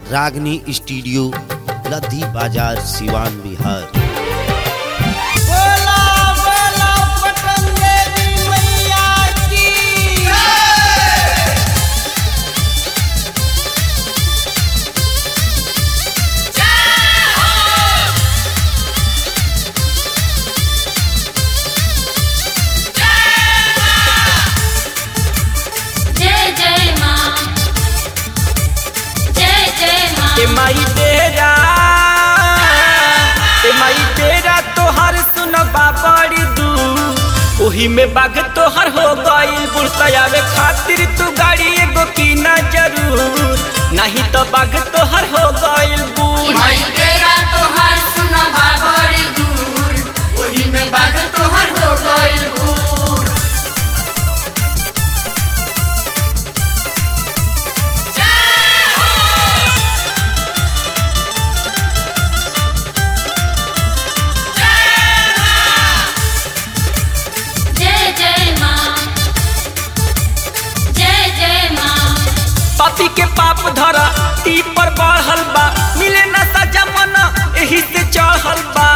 रागनी स्टूडियो लद्दी बाजार सिवान बिहार बोला बोला पटन देवी मैया की जय जय माँ जय जय माँ ए माई तेरा ए माई तेरा तोहर सुनबा बड़ी दू ओही में बाग तोहर हो गइल बुढ़तयावे खातिर तू गाड़ी एगो कीना जरूर नहीं तो बाग तोहर हो गइल बूढ़ भाई तेरा तोहर सुनबा बड़ी दूर ओही में बाग तोहर हो गइल बूढ़ जय जय माँ जय जय माँ पापी के पाप धरा ती पर बढ़ल बा मिले न सजा मन एही से चढ़ल बा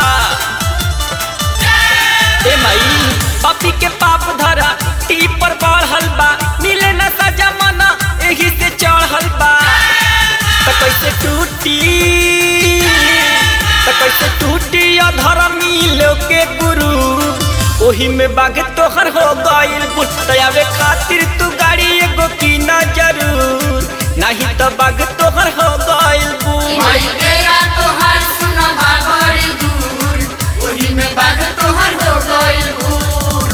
ए माई पापी के पाप धरा ती पर बढ़ल बा मिले न सजा मन एही से चढ़ल बा त कैसे टूटी त कैसे टूटी अधर्मी लोग के गुरु ओही में बाग तोहर हो गइल बुतयावे खातिर तू गाड़ी एगो कीना जरूर नहीं तो बाग तोहर हो गइल बूढ़ भाई तेरा तोहर सुनबा बड़ी दूर ओही में बाग तोहर हो गइल बूढ़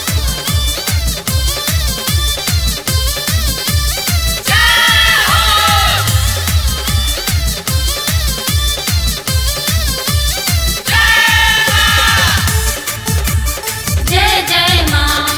जय जय माँ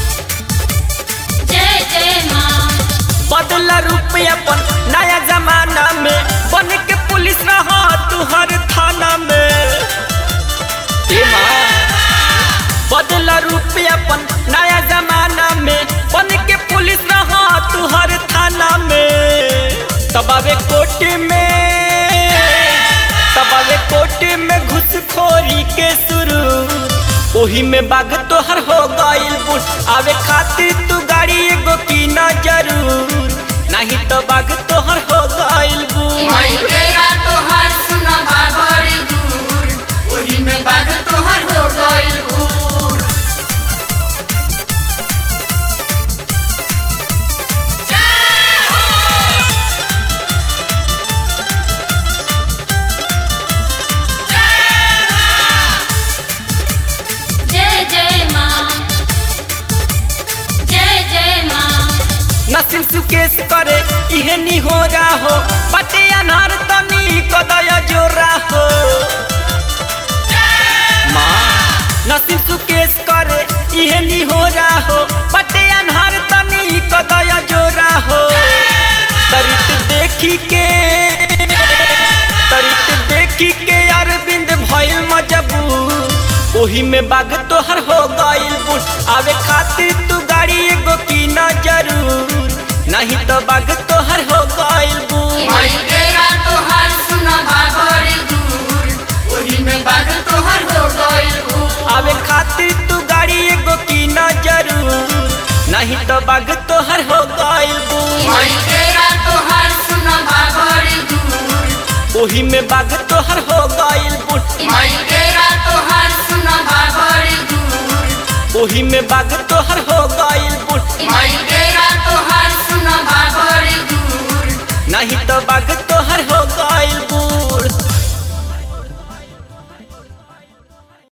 जय जय माँ बदला रूप अपन नया जमाना में बन के पुलिस रहा तू हर थाना में ए माँ बदला रूप अपन नया जमाना में बन के पुलिस रहा तू हर थाना में तबावे कोर्ट में तबावे कोर्ट में घुसखोरी के शुरू ओही में बाग तोहर हो गइल बुढ़ आवे खातिर तू गाड़ी एगो कीना जरूर नहीं तो बाग तोहर हो गइल बूढ़ भाई तेरा तोहर सुनबा बड़ी दूर ओही में बाग तोहर हो गइल बूढ़ जय जय माँ जय जय माँ नसीम सुकेश करे इहे नी हो जा हो बटे अनार तनी कदय जोरा हो माँ नसीम सुकेश करे इहे नी हो जा हो बटे अनार तनी कदय जोरा हो तरित देखी के तरित देखी के अरविंद भइल मजबूर ओही में बाग तोहर हो गइल बुढ़ आवे खातिर तू गाड़ी एगो कीना जरूर नहीं तो बाग तोहर हो गइल बूढ़ भाई तेरा तोहर सुनबा बड़ी दूर ओही में बाग तोहर हो गइल बूढ़ आवे खातिर तू गाड़ी एगो कीना जरूर नहीं तो बाग तोहर हो गइल बूढ़ भाई तेरा तोहर सुनबा बड़ी दूर ओही में बाग तोहर हो गइल बुढ़ भाई तेरा तोहर सुनबा बड़ी दूर ओही में बाग तोहर हो गइल